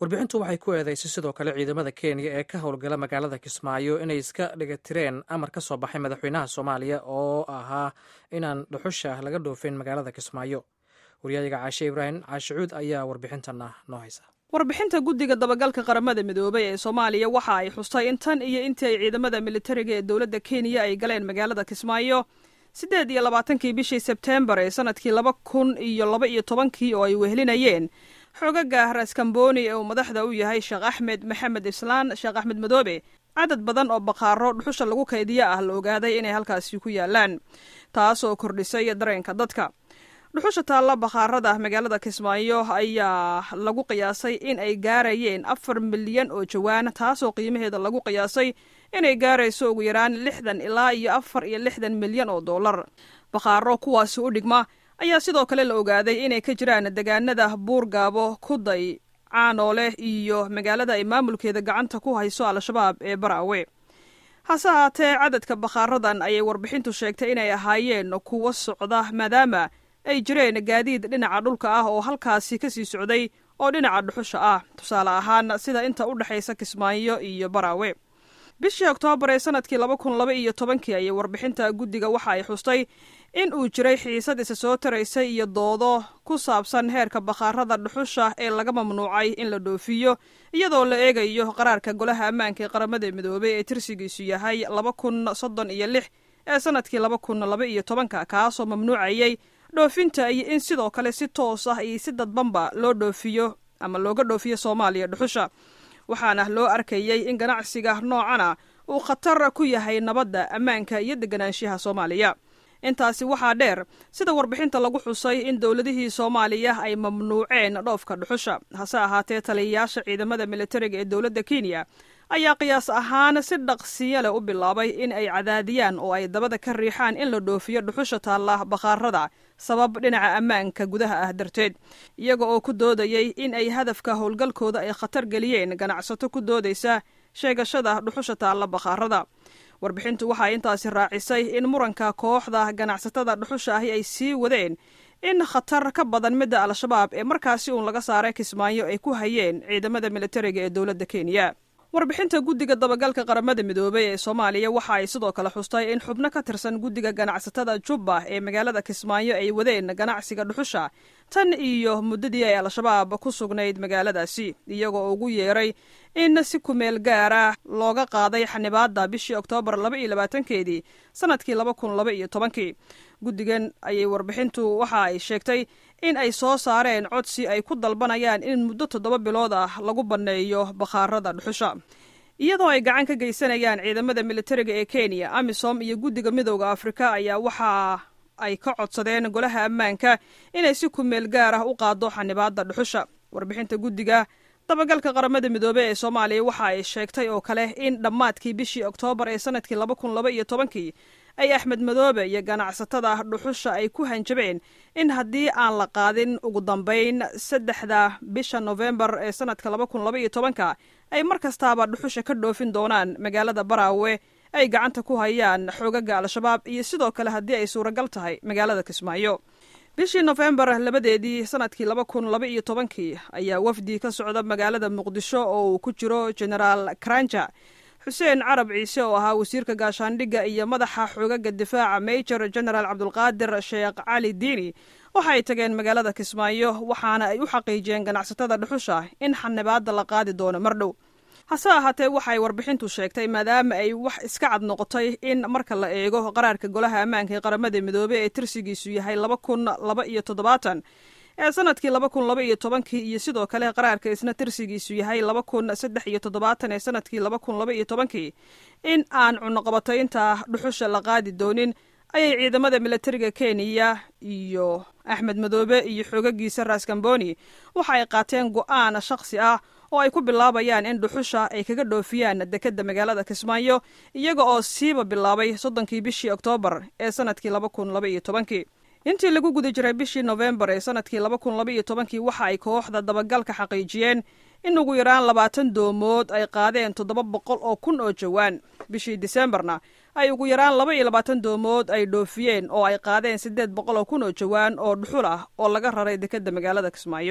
warbixintu waxay ku eedeysay sidoo kale ciidamada kenya ee ka howlgala magaalada kismaayo inay iska dhigatireen amar ka soo baxay madaxweynaha soomaaliya oo ahaa inaan dhuxusha laga dhoofin magaalada kismaayo waryayaga caashe ibraahim caashicuud ayaa warbixintana noo haysa warbixinta guddiga dabagalka qaramada midoobay ee soomaaliya waxa ay xustay in tan iyo intii ay ciidamada militariga ee dowladda kenya ay galeen magaalada kismaayo siddeed iyo labaatankii bishii sebteembar ee sanadkii laba kun iyo laba iyo tobankii oo ay wehelinayeen xoogaga raskamboni ee uu madaxda u yahay sheekh axmed maxamed islaan sheekh axmed madoobe cadad badan oo baqaaro dhuxusha lagu kaydiyo ah la ogaaday inay halkaasi ku yaalaan taasoo kordhisay dareenka dadka dhuxusha taalla bakhaarada magaalada kismaayo ayaa lagu qiyaasay in ay gaarayeen afar milyan oo jawaan taasoo qiimaheeda lagu qiyaasay inay gaarayso ugu yaraan lixdan ilaa iyo afar iyo lixdan milyan oo dollar bakhaaro kuwaasi u dhigma ayaa sidoo kale la ogaaday inay ka jiraan degaanada buurgaabo kuday caanoole iyo magaalada ay maamulkeeda gacanta ku hayso al-shabaab ee baraawe hase haatee cadadka bakhaaradan ayay warbixintu sheegtay inay ahaayeen kuwo socda maadaama ay jireen gaadiid dhinaca dhulka ah oo halkaasi ka sii socday oo dhinaca dhuxusha ah tusaale ahaan sida inta u dhexaysa kismaayo iyo baraawe bishii oktoobar ee sanadkii laba kun laba iyo tobankii ayay warbixinta guddiga waxa ay xustay in uu jiray xiisad isa soo taraysay iyo doodo ku saabsan heerka bakhaarada dhuxusha ee laga mamnuucay in la dhoofiyo iyadoo la eegayo qaraarka golaha ammaanka ee qaramada midoobey ee tirsigiisu yahay laba kun soddon iyo lix ee sanadkii laba kun laba iyo tobanka kaasoo mamnuucayay dhoofinta iyo in sidoo kale si toos ah iyo si dadbanba loo dhoofiyo ama looga dhoofiyo soomaaliya dhuxusha waxaana loo arkayey in ganacsiga noocana uu khatar ku yahay nabadda ammaanka iyo deganaanshaha soomaaliya intaasi waxaa dheer sida warbixinta lagu xusay in dowladihii soomaaliya ay mamnuuceen dhoofka dhuxusha hase ahaatee taliyayaasha ciidamada militariga ee dowladda kenya ayaa qiyaas ahaan si dhaqsiyo leh u bilaabay in ay cadaadiyaan oo ay dabada ka riixaan in la dhoofiyo dhuxusha taalla bakhaarada sabab dhinaca ammaanka gudaha ah darteed iyaga oo ku doodayay in ay hadafka howlgalkooda ay khatar geliyeen ganacsato ku doodaysa sheegashada dhuxusha taalla bakhaarada warbixintu waxay intaasi raacisay in muranka kooxda ganacsatada dhuxusha ahi ay sii wadeen in khatar ka badan midda al-shabaab ee markaasi uun laga saaray kismaayo ay ku hayeen ciidamada militariga ee dowladda kenya warbixinta guddiga dabagalka qaramada midoobey ee soomaaliya waxa ay sidoo kale xustay in xubno ka tirsan guddiga ganacsatada jubba ee magaalada kismaayo ay wadeen ganacsiga dhuxusha tan iyo muddadii ay al-shabaab ku sugnayd magaaladaasi iyagoo ugu yeeray in si kumeel gaara looga qaaday xanibaadda bishii oktoobar laba iyo labaatankeedii sanadkii laba kun laba iyo tobankii guddigan ayay warbixintu waxa ay sheegtay in ay soo saareen codsi ay ku dalbanayaan in muddo toddoba bilood ah lagu banneeyo bakhaarada dhuxusha iyadoo ay gacan ka geysanayaan ciidamada militariga ee kenya amisom iyo guddiga midooda afrika ayaa waxa ay ka codsadeen golaha ammaanka inay si kumeel gaar ah u qaado xanibaadda dhuxusha warbixinta guddiga dabagalka qaramada midoobe ee soomaaliya waxa ay sheegtay oo kale in dhammaadkii bishii oktoobar ee sanadkii laba kun laba iyo tobankii ay axmed madoobe iyo ganacsatada dhuxusha ay ku hanjabeen in haddii aan la qaadin ugu dambayn saddexda bisha nofembar ee sanadka laba kun laba iyo tobanka ay mar kastaaba dhuxusha ka dhoofin doonaan magaalada baraawe ay gacanta ku hayaan xoogaga al-shabaab iyo sidoo kale haddii ay suuragal tahay magaalada kismaayo bishii nofembar labadeedii sanadkii laba kun laba iyo tobankii ayaa wafdi ka socda magaalada muqdisho oo uu ku jiro genaraal karanja xuseen carab ciise oo ahaa wasiirka gaashaandhigga iyo madaxa xoogaga difaaca major genaraal cabdulqaadir sheekh cali diini waxa ay tageen magaalada kismaayo waxaana ay u xaqiijiyeen ganacsatada dhuxusha in xanibaadda la qaadi doono mar dhow hase ahaatee waxay warbixintu sheegtay maadaama ay wax iska cad noqotay in marka la eego qaraarka golaha ammaanka ee qaramada midoobey ee tirsigiisu yahay laba kun laba iyo toddobaatan ee sanadkii laba kun laba iyo tobankii iyo sidoo kale qaraarka isna tirsigiisu yahay laba kun saddex iyo toddobaatan ee sanadkii laba kun laba iyo tobankii in aan cunuqabataynta dhuxusha la qaadi doonin ayay ciidamada militariga kenya iyo axmed madoobe iyo xoogagiisa raskamboni waxa ay qaateen go-aan shakhsi ah oo ay ku bilaabayaan in dhuxusha ay kaga dhoofiyaan dekedda magaalada kismaayo iyaga oo siiba bilaabay soddonkii bishii oktoobar ee sanadkii laba kun laba iyo tobankii intii lagu guda jiray bishii nofembar ee sanadkii laba kun laba iyo tobankii waxa ay kooxda dabagalka xaqiijiyeen in ugu yaraan labaatan doomood ay qaadeen toddoba boqol oo kun oo jawaan bishii disembarna ay ugu yaraan laba iyo labaatan doomood ay dhoofiyeen oo ay qaadeen siddeed boqol oo kun oo jawaan oo dhuxul ah oo laga raray dekedda magaalada kismaayo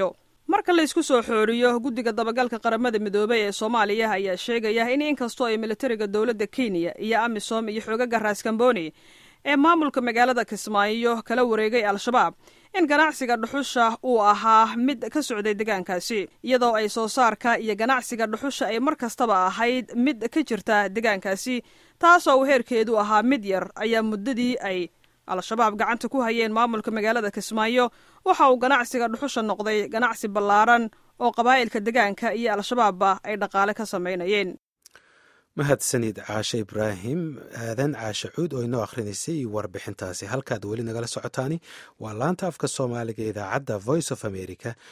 marka la isku soo xooriyo guddiga dabagalka qaramada midoobey ee soomaaliya ayaa sheegaya in inkastoo ay militariga dowladda kenya iyo amisom iyo xoogaga raaskamboni ee maamulka magaalada kismaayo kala wareegay al-shabaab in ganacsiga dhuxusha uu ahaa mid ka socday deegaankaasi iyadoo ay soo saarka iyo ganacsiga dhuxusha ay mar kastaba ahayd mid ka jirta deegaankaasi taasoo uu heerkeedu ahaa mid yar ayaa muddadii ay al-shabaab gacanta ku hayeen maamulka magaalada kismaayo waxa uu ganacsiga dhuxusha noqday ganacsi ballaaran oo qabaa'ilka deegaanka iyo al-shabaabba ay dhaqaale ka samaynayeen mahadsanid caashe ibraahim aadan caashe cuud oo inoo akhrinaysay warbixintaasi halkaad weli nagala socotaani waa laanta afka soomaaliga idaacadda voice of america